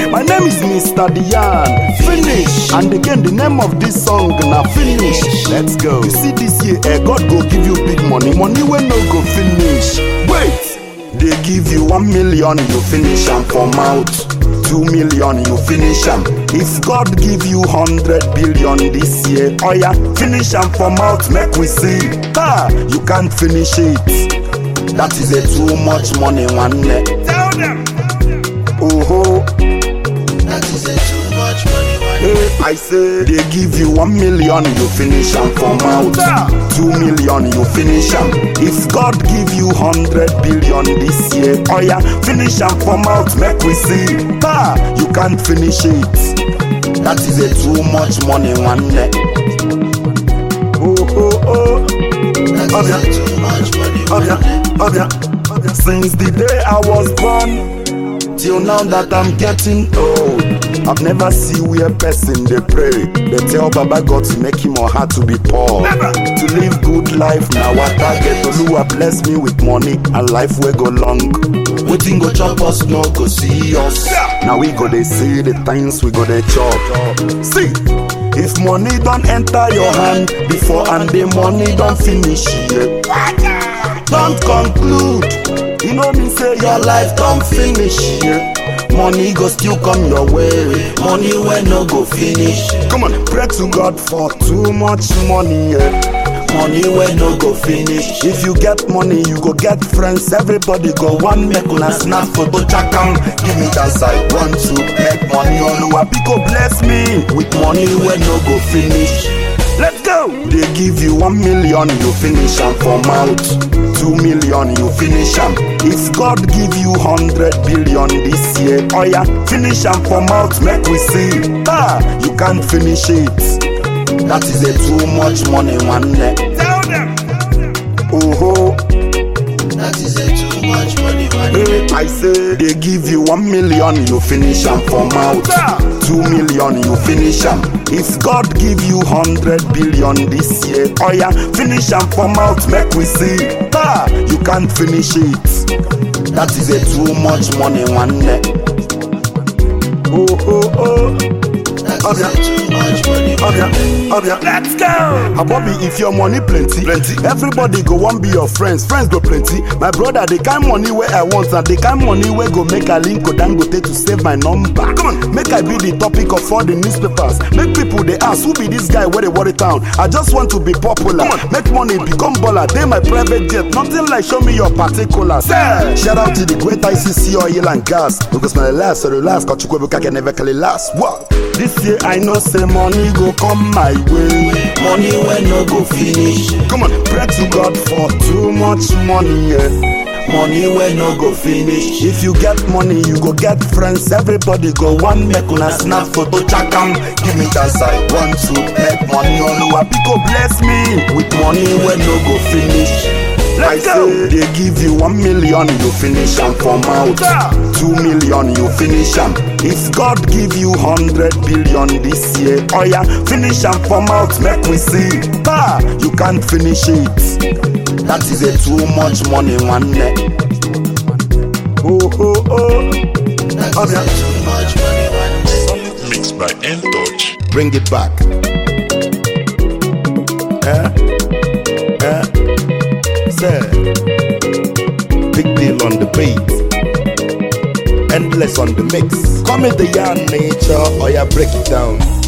My name is Mr. Dian. Finish. And again, the name of this song na finish. Let's go. You see this year, eh, God go give you big money. Money when no go finish. Wait. They give you one million, you finish am for mouth. Two million, you finish am. If God give you hundred billion this year, oh yeah, finish am for mouth, make we see. Ah, you can't finish it. That is a too much money, one net. Tell them. Oh, That is a too much money, money. hey, I say they give you one million, you finish am for mouth. Two million, you finish am. If God give you hundred billion this year, oh yeah, finish am for mouth, make we see. Ah, you can't finish it. That is a too much money, one net. Oh, oh, oh. That is a too much money, Obia, money. obia, obia. Since the day I was born till now that I'm getting old, I've never seen where person they pray. They tell Baba God to make him or her to be poor, Never. to live good life. Now I target Oluwa bless me with money and life will go long. Waiting go chop us, no go see us. Now we go they see the things we go they chop. See. If money don't enter your hand before and the money don't finish yet, don't conclude. You know me say your life don't finish yeah. Money go still come your way. Money when no go finish. Come on, pray to God for too much money. Yeah. Money when no go finish. If you get money, you go get friends. Everybody go one make una snap photo check am. Give me that side want to make money. Oluwa Biko bless me with money when no go finish. Let's go. They give you one million, you finish am for mouth. Two million, you finish am. If God give you hundred billion this year, oh yeah, finish am for mouth, make we see. Ah, you can't finish it. That is a too much money, one neck. Tell them. Oh, That is a too much money, money. hey, I say they give you one million, you finish am for mouth. Two million, you finish am. If God give you hundred billion this year, oh yeah, finish am for mouth, make we see. Ah, you can't finish it. That is a too much money, one neck. Oh, oh, oh. That is a too much money, money. Obia, obia. Let's go. Abobi, if your money plenty, plenty, everybody go want be your friends. Friends go plenty. My brother, the kind money where I want, and the kind money where go make a link go dangote to save my number. Come on, make I be the topic of all the newspapers. Make people they ask who be this guy where they worry town. I just want to be popular. Make money, become baller. They my private jet. Nothing like show me your particulars. Say. Shout out to the great ICC oil and gas. Because my last or the last, got you can never call it last. What? This year I know say money go come my way. Money when no go finish. Come on, pray to God for too much money. Yeah. Money when no go finish. If you get money, you go get friends. Everybody go one make una snap photo check am. Give me that side want to make money. Oluwa Biko bless me with money when no go finish. I Let's go. say they give you one million, you finish am for mouth. Two million, you finish am. If God give you hundred billion this year, oh yeah, finish am for mouth, make we see. Ah, you can't finish it. That is a too much money, one neck. Oh oh oh, That is a too much money, money. Mixed by N Touch. bring it back. Eh? Eh? Say, big deal on the beat. Endless on the mix. Come in the yarn nature, or ya break it down.